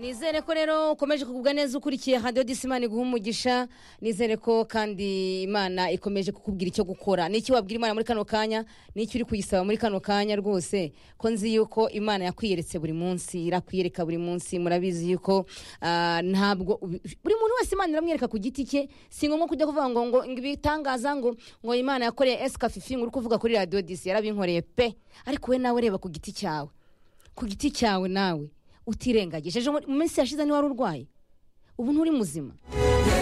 nizere ko rero ukomeje kugubwa neza ukurikiye hadiyo disimana iguha umugisha nizere ko kandi imana ikomeje kukubwira icyo gukora n'iki wabwira imana muri kano kanya n'icyo uri kuyisaba muri kano kanya rwose ko nzi yuko imana yakwiyeretse buri munsi irakwiyereka buri munsi murabizi yuko ah, ntabwo ubi- buri muntu wese imana iramwereka ku giti cye si ngombwa kujya kuvuga ngo ngo ibitangaza ngo ngo imana yakoreye esika fifi ngo uri kuvuga kuri radiyo disi yarabinkoreye pe ariko we nawe reba ku giti cyawe ku giti cyawe nawe utirengagije ejo mu minsi yashize niba wari urwaye ubu nturi muzima